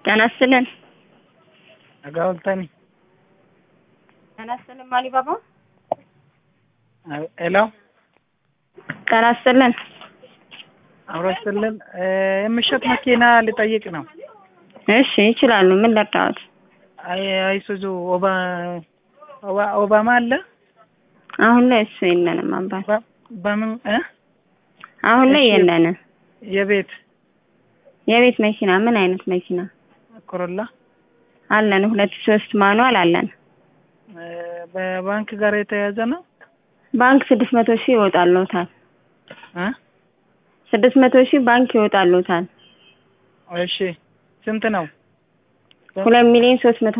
ጤና ይስጥልን። አጋወልታኒ ጤና ይስጥልን ማሊባባ። ሄሎ ጤና ይስጥልን። አብሮ ይስጥልን። የምሸጥ መኪና ልጠይቅ ነው። እሺ ይችላሉ። ምን ልርዳዎት? አይ አይሱዙ ኦባ ኦባ- ኦባማ አለ አሁን ላይ እሱ የለንም አባት። በ- በምን እ አሁን ላይ እሺ። የለንም። የቤት የቤት መኪና ምን አይነት መኪና ኮሮላ አለን? ሁለት ሶስት ማኑዋል አለን። እ በባንክ ጋር የተያያዘ ነው ባንክ ስድስት መቶ ሺህ ይወጣልዎታል። እ ስድስት መቶ ሺህ ባንክ ይወጣልዎታል። እሺ ስንት ነው? ሁለት ሚሊዮን ሶስት መቶ